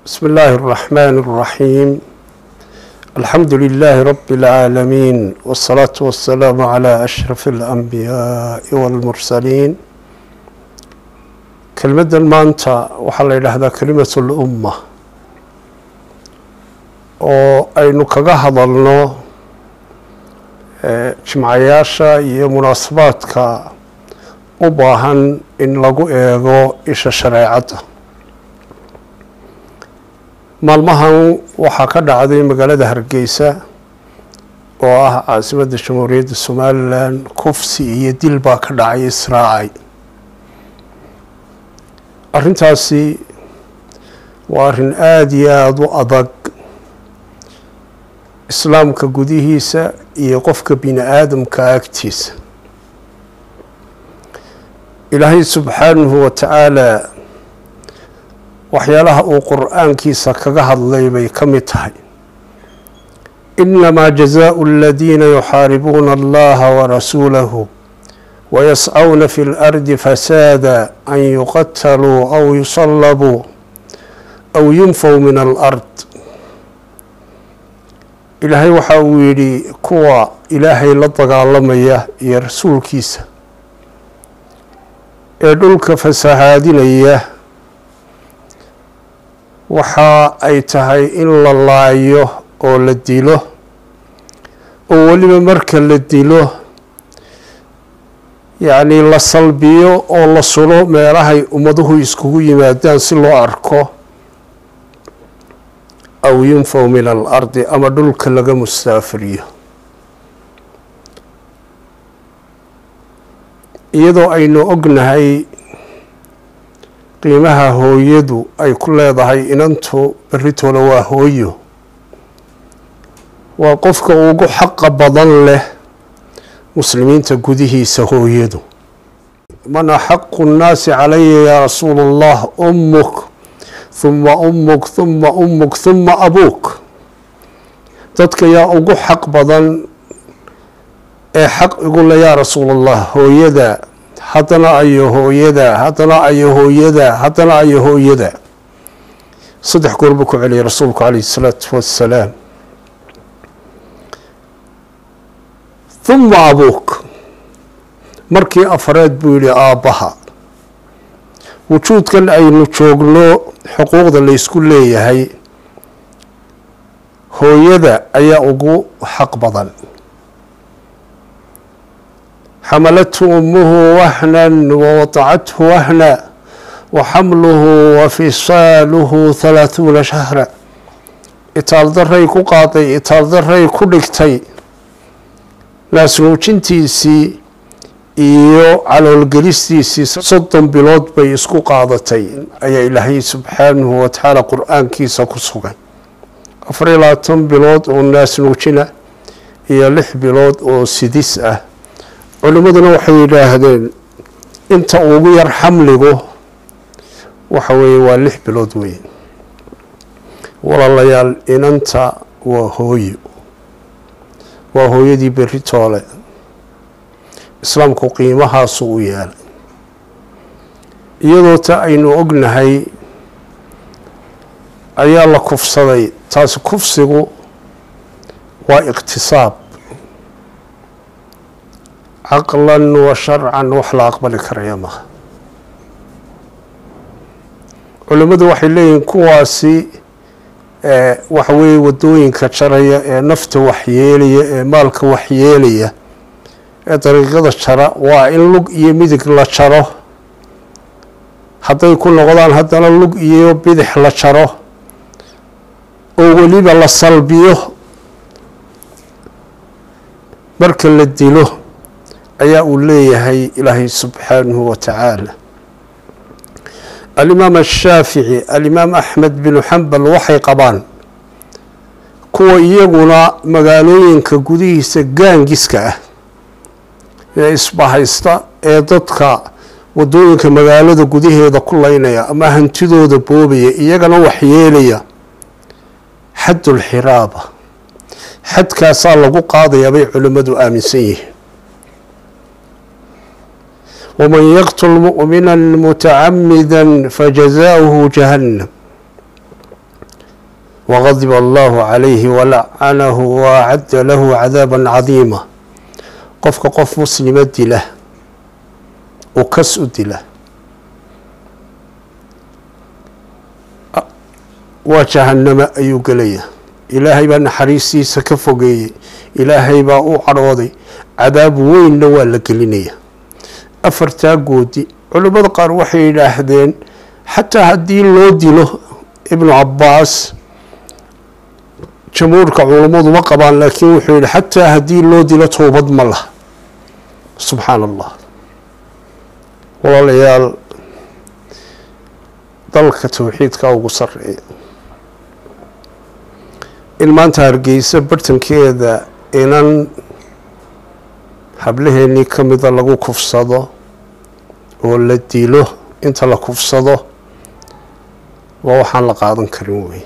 بسم الله الرحمن الرحيم الحمد لله رب العالمين والصلاة والسلام على أشرف الأنبياء والمرسلين كلمة maanta waxaa la yidhaahdaa kelimat اlumma oo aynu kaga hadalno jimcayaasha iyo munaasabaadka u baahan in lagu eego isha shareecadda maalmahan waxaa ka dhacday magaalada hargeysa oo ah caasimadda jamhuuriyadda somalilan kufsi iyo dil baa ka dhacay israacay arrintaasi waa arrin aada iyo aada u adag islaamka gudihiisa iyo qofka bini aadamka agtiisa ilaahay subxaanahu wa tacaala waxyaalaha uu qur-aankiisa kaga hadlay bay ka mid tahay inamaa jazaau aladiina yuxaaribuuna allaha warasuulahu wayascawna fi اlardi fasaada an yuqataluu aw yusalabuu aw yunfow min alard ilaahay waxa uu yidhi kuwa ilaahay la dagaalamaya iyo rasuulkiisa ee dhulka fasahaadinaya waxa ay tahay in la laayo oo la dilo oo weliba marka la dilo yacni la salbiyo oo la sulo meelahay ummaduhu iskugu yimaadaan si loo arko aw yunfow min alardi ama dhulka laga mustaafiriyo iyadoo aynu ognahay qiimaha hooyadu ay ku leedahay inantu berritooda waa hooyo waa qofka ugu xaqa badan leh muslimiinta gudihiisa hooyadu man axaqu nnaasi calaya yaa rasuula allah ummuk huma ummuk huma ummuk huma abuuk dadka yaa ugu xaq badan ee xaq igu le yaa rasuula allah hooyada haddana ayo hooyada haddana ayo hooyada haddana ayo hooyada saddex goor buu ku celiyay rasuulku calayhi salaatu wassalaam huma abuuk markii afareed buu yidhi aabbaha wujuudkan aynu joogno xuquuqda laysku leeyahay hooyada ayaa ugu xaq badan xamalathu umuhu wahnan wawadacathu wahna waxamluhu wafisaaluhu halaahuuna shahra itaaldaray ku qaaday itaaldaray ku dhigtay naasnuujintiisii iyo caloolgelistiisii soddon bilood bay isku qaadatay ayaa ilaahay subxaanahu watacaala qur-aankiisa ku sugan afar iyo labaatan bilood oo naasnuujina iyo lix bilood oo sidis ah culimmaduna waxay yidhaahdeen inta ugu yar xamligu waxa weeye waa lix bilood weyn walaalayaal inanta waa hooyo waa hooyadii berri toole islaamku qiimahaasu u yeelay iyadoo ta aynu ognahay ayaa la kufsaday taasi kufsigu waa iqtisaab caqlan wa sharcan wax la aqbali karaya maha culimmadu waxay leeyihiin kuwaasi waxa weeye wadooyinka jaraya ee nafta waxyeelaya ee maalka waxyeelaya ee dariiqada jara waa in lug iyo midig la jaro hadday ku noqdaan haddana lug iyo bidix la jaro oo weliba la salbiyo marka la dilo ayaa uu leeyahay ilaahay subxaanahu wa tacaala alimaam ashaafici alimaam axmed binu xambal waxay qabaan kuwa iyaguna magaalooyinka gudihiisa gaangiska ah ee isbahaysta ee dadka wadooyinka magaalada gudaheeda ku leynaya ama hantidooda boobaya iyagana waxyeelaya xaddulxiraaba xadkaasaa lagu qaadayaa bay culimmadu aaminsan yihiin waman yaqtul mu'mina mutacamida fajazaauhu jahannam waqadiba allahu calayhi walacanahu waacadda lahu cadaaban cadiima qofka qof muslima dila uu kas u dila waa jahanamo ayuu gelaya ilaahay baa naxariistiisa ka fogeeyey ilaahay baa u cadhooday cadaab weynna waa la gelinaya afartaa goodi culimmada qaar waxay yidhaahdeen xataa haddii loo dilo ibnu cabaas jamhuurka culummadu ma qabaan laakiin wuxuu yihi xataa haddii loo dilo toobad ma laha subxaana allah walaalayaal dalka towxiidka ugu sareeya in maanta hargeysa bartankeeda inan hablaheenii ka mida lagu kufsado oo la dilo inta la kufsado waa waxaan la qaadan karin wey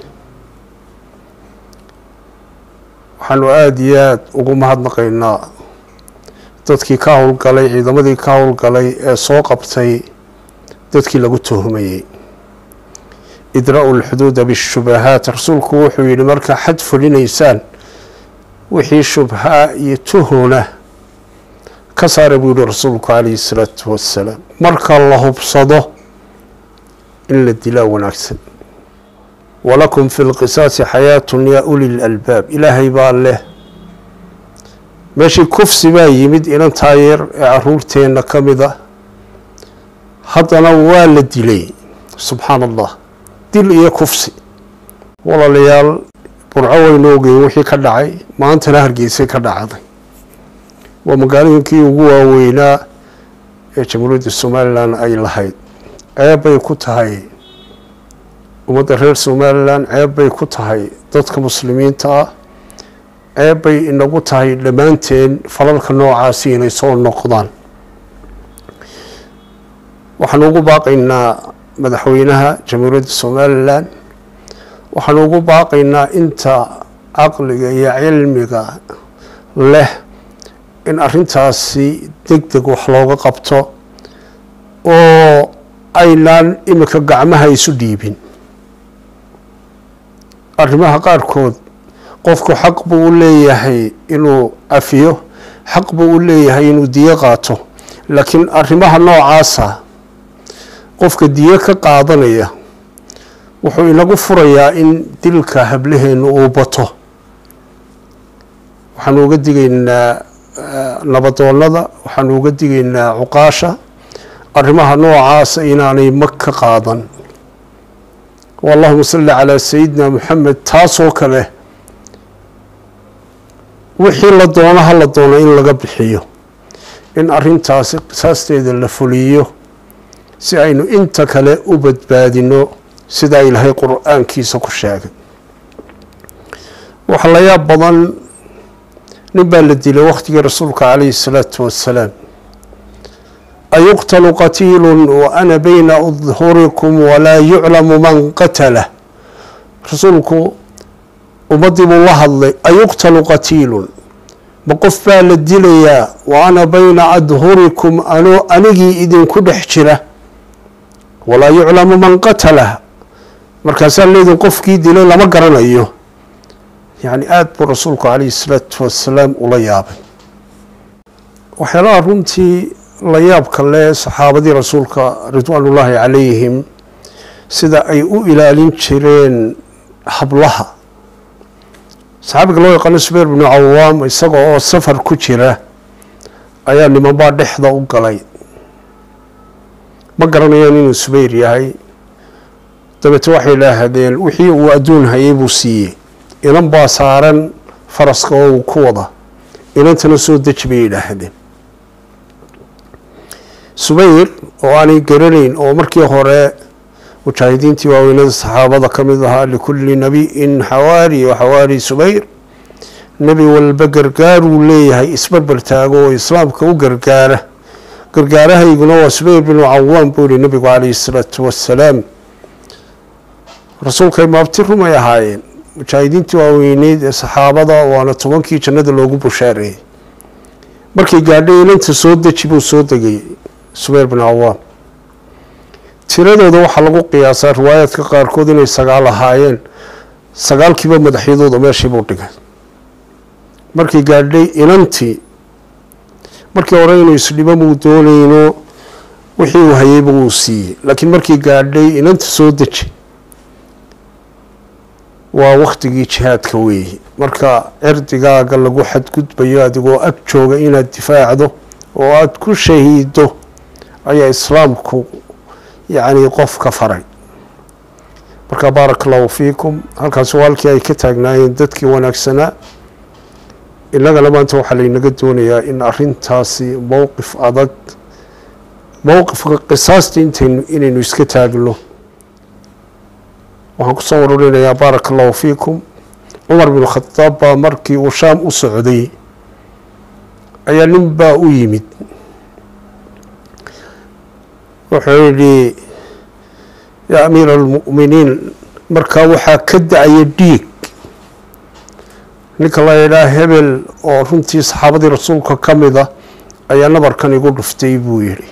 waxaanu aada iyo aada ugu mahadnaqaynaa dadkii ka howlgalay ciidamadii ka howlgalay ee soo qabtay dadkii lagu tuhumayey idra-u lxuduuda bishubahaat rasuulku wuxuu yihi markaa xad fulinaysaan wixii shubhaa iyo tuhuna ka saara buu yihi rasuulku calayhi salaatu wassalaam marka la hubsado in la dilaa wanaagsan walakum fi lqisaasi xayaatun yaa uli lalbaab ilaahay baa leh meeshii kufsi baa yimid inan taayeer ee caruurteenna ka mida haddana waa la dilay subxaana allah dil iyo kufsi walaalayaal burco waynu ogeyn wixii ka dhacay maantana hargeysay ka dhacday waa magaalooyinkii ugu waaweynaa ee jamhuuriyadda somalilan ay lahayd ceeb bay ku tahay ummadda reer somalilan ceeb bay ku tahay dadka muslimiinta ah ceeb bay inagu tahay dhammaanteen falalka noocaasi inay soo noqdaan waxaanu ugu baaqaynaa madaxweynaha jamhuuriyadda somalilan waxaanu ugu baaqaynaa inta caqliga iyo cilmiga leh in arrintaasi deg deg wax looga qabto oo aynaan imika gacmaha isu dhiibin arrimaha qaarkood qofku xaq buu u leeyahay inuu afiyo xaq buu u leeyahay inuu diyo qaato laakiin arrimaha noocaasa qofka diyo ka qaadanaya wuxuu inagu furayaa in dilka hablaheenu uu bato waxaanu uga digaynaa nabadoonnada waxaanu uga digaynaa cuqaasha arrimaha noocaasa inaanay mag ka qaadan allahuma salli calaa sayidina moxamed taasoo kale wixii la doono ha la doono in laga bixiyo in arrintaasi qisaasteeda la fuliyo si aynu inta kale u badbaadino sidaa ilaahay qur-aankiisa ku sheegay waxaa la yaab badan nin baa la dilay wakhtigii rasuulka calayhi salaatu wassalaam ayuqtalu qatiilu wa ana bayna udhurikum walaa yuclamu man qatala rasuulku ummaddii buu la hadlay ayuqtalu qatiilun ma qof baa la dilayaa wa ana bayna adhurikum anoo anigii idinku dhex jira walaa yuclamu man qatalah markaasaa leedin qofkii dilay lama garanayo yacni aada buu rasuulku calayhi salaatu wassalaam ula yaabay waxyaalaha runtii la yaabka leh saxaabadii rasuulka ridwaanullaahi calayhim sida ay u ilaalin jireen hablaha saxaabiga loo yaqaano subayr binu cawaam isaga oo safar ku jira ayaa nimanbaa dhexda u galay ma garanayaan inuu subayr yahay dabeete waxay idhaahdeen wixii uu adduun hayay buu siiyey inan baa saaran faraska oo uu ku wada inantana soo deji bay yidhaahdeen subayr oo aanay garanayn oo markii hore mujaahidiintii waaweynada saxaabada ka mid ahaa likulli nabiyin xawaari wa xawaari subayr nebi walba gargaaruu leeyahay isbarbar taago oo islaamka u gargaara gargaarahayguna waa subayr binu cawaam buu yihi nebigu calayhi salaatu wassalaam rasuulkay maabti rumay ahaayeen mujaahidiintii waaweyneyd ee saxaabada waana tobankii jannada loogu bushaareeyey markay gaadhay inanta soo deji buu soo degay subayr bin cawaam tiradooda waxaa lagu qiyaasaa riwaayaadka qaarkood inay sagaal ahaayeen sagaalkiiba madaxyadooda meeshii buu dhigay markii gaadhay inantii markii hore inuu isdhibo muu doonayno wixii uu hayeyba wuu siiyey laakiin markii gaadhay inanta soo deji waa waktigii jihaadka weeye marka cirdigaaga lagu xadgudbayo adigoo ag jooga inaad difaacdo oo aada ku shahiido ayaa islaamku yacni qofka faray marka baaraka allahu fiikum halkaasi waa halkii ay ka taagnaayeen dadkii wanaagsanaa innagana maanta waxaa laynaga doonayaa in arintaasi mowqif adag mowqifka qisaasta intaynu inaynu iska taagno waxaan kusoo wararinayaa baaraka allahu fiikum cumar bin khadaab baa markii uu shaam u socday ayaa nin baa u yimid wuxuu yidhi yaa amiira almu'miniin markaa waxaa ka da-aya dhiig ninka la yidhaha hebel oo runtii saxaabadii rasuulka ka mid a ayaa nabarkan igu dhuftay buu yidhi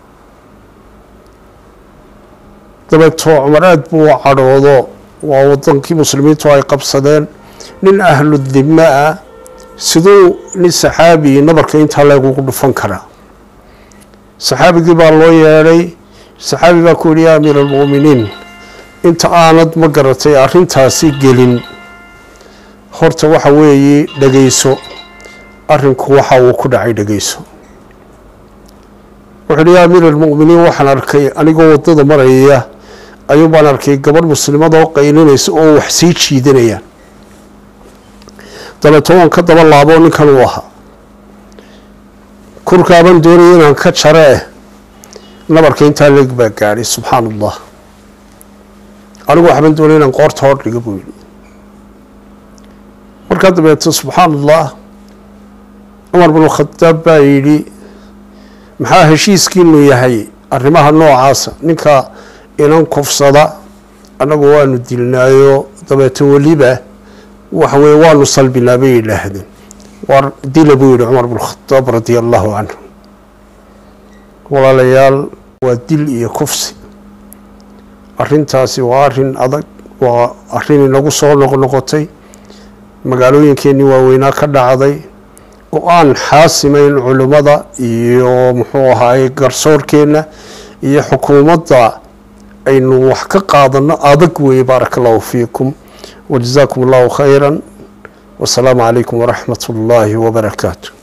dabeetoo cumar aada buu u cadhoodo waa wadankii muslimiintu ay qabsadeen nin ahlu dima ah siduu nin saxaabi nabarka intaa leegugu dhufan karaa saxaabigii baa loo yeedhay saxaabi baa ku yidhi yaa amiira almu'miniin inta aanad ma garatay arrintaasi gelin horta waxa weeye dhegeyso arrinku waxa uu ku dhacay dhegeyso wuxuu yidhi yaa amiira almu'miniin waxaan arkay anigoo waddada maraya ayuu baan arkay gabadh muslimada oo qaylinaysa oo wax sii jiidanaya dabeeto waan ka daba laabo ninkan uu ahaa kurkaaban doonaya inaan ka jare eh nabarka intaa leeg baa gaadhay subxaan allah anigu waxbaan doonaya inaan qoorta hor dhiga buu yidhi markaa dabeeto subxaan allah cumar bin khadaab baa yidhi maxaa heshiiskiinu yahay arrimaha noocaasa ninka inan kufsada annagu waanu dilnaayo dabeeto weliba waxa weye waanu salbinaa bay yidhaahdeen war dila buu yidhi cumar bin khadaab radia allahu canhu walaalayaal waa dil iyo kufsi arrintaasi waa arrin adag waa arrin inagu soo noqnoqotay magaalooyinkeenii waaweynaa ka dhacday go-aan xaasimayn culimmada iyo muxuu ahaay garsoorkeenna iyo xukuumadda aynu wax ka qaadano adag weeye baaraka allahu fiikum wajazaakum allahu khayra wasalaamu calaykum waraxmat ullaahi wabarakaatu